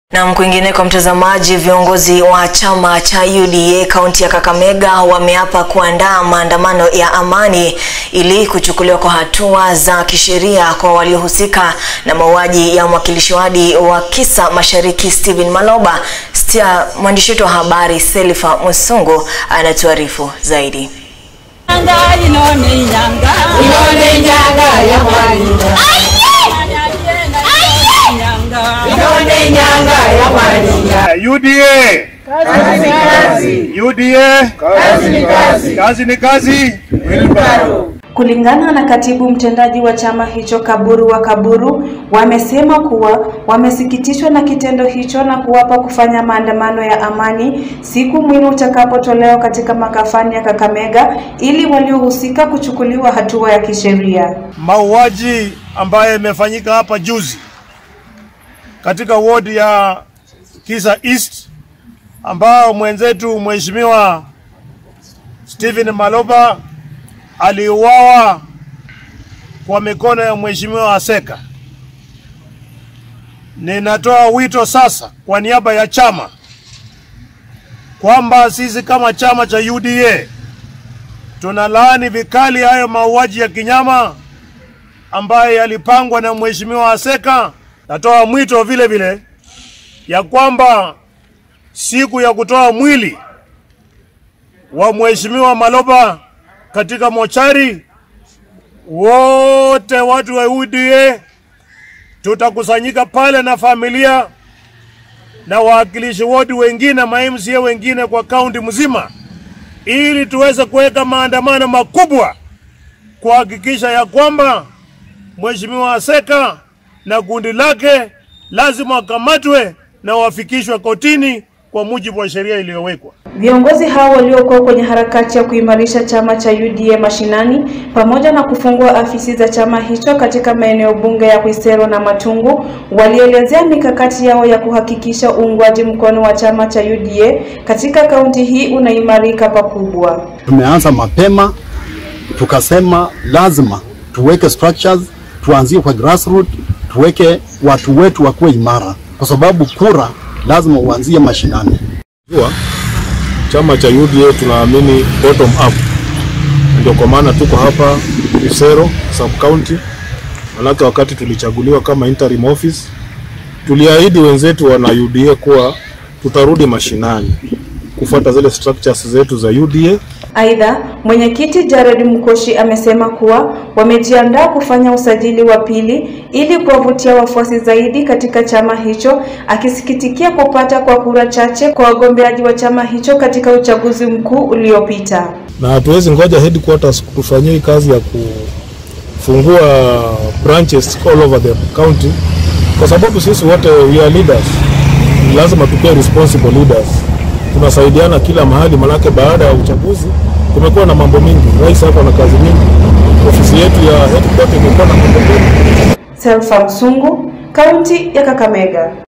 Na kwingineko, mtazamaji, viongozi wa chama cha UDA kaunti ya Kakamega wameapa kuandaa maandamano ya amani ili kuchukuliwa kwa hatua za kisheria kwa waliohusika na mauaji ya mwakilishi wadi wa Kisa Mashariki Stephen Maloba. Stia, mwandishi wetu wa habari Selifa Musungu anatuarifu zaidi. UDA kazi kazi, UDA kazi ni kazi, kazi ni kazi. Kulingana na katibu mtendaji wa chama hicho Kaburu wa Kaburu, wamesema kuwa wamesikitishwa na kitendo hicho na kuwapa kufanya maandamano ya amani siku mwili utakapotolewa katika makafani ya Kakamega ili waliohusika kuchukuliwa hatua ya kisheria. Mauaji ambayo imefanyika hapa juzi katika wodi ya Kisa East ambao mwenzetu mheshimiwa Stephen Maloba aliuawa kwa mikono ya mheshimiwa Aseka. Ninatoa wito sasa kwa niaba ya chama kwamba sisi kama chama cha UDA tunalaani vikali hayo mauaji ya kinyama ambayo yalipangwa na mheshimiwa Aseka. Natoa mwito vile vile ya kwamba siku ya kutoa mwili wa mheshimiwa Maloba katika mochari, wote watu wa UDA tutakusanyika pale na familia na wawakilishi wodi wengine, ma MCA wengine kwa kaunti mzima, ili tuweze kuweka maandamano makubwa kuhakikisha ya kwamba mheshimiwa Aseka na kundi lake lazima wakamatwe na wafikishwe kotini kwa mujibu wa sheria iliyowekwa. Viongozi hao waliokuwa kwenye harakati ya kuimarisha chama cha UDA mashinani pamoja na kufungua afisi za chama hicho katika maeneo bunge ya Kwisero na Matungu walielezea mikakati yao ya kuhakikisha uungwaji mkono wa chama cha UDA katika kaunti hii unaimarika pakubwa. Tumeanza mapema, tukasema lazima tuweke structures, tuanzie kwa grassroots, tuweke watu wetu wakuwe imara, kwa sababu kura lazima uanzie mashinani. Jua chama cha UDA tunaamini bottom up, ndio kwa maana tuko hapa Isero sub county. Manake wakati tulichaguliwa kama interim office, tuliahidi wenzetu wana UDA kuwa tutarudi mashinani kufuata zile structures zetu za UDA. Aidha, mwenyekiti Jared Mkoshi amesema kuwa wamejiandaa kufanya usajili wa pili ili kuwavutia wafuasi zaidi katika chama hicho, akisikitikia kupata kwa kura chache kwa wagombeaji wa chama hicho katika uchaguzi mkuu uliopita. Na hatuwezi ngoja headquarters kutufanyia hii kazi ya kufungua branches all over the county, kwa sababu sisi wote we are leaders, lazima tukuwe responsible leaders tunasaidiana kila mahali, manake baada ya uchaguzi kumekuwa na mambo mingi. Rais hapa na kazi mingi, ofisi yetu ya headquarters imekuwa na mambo mengi. Selfa Msungu, kaunti ya Kakamega.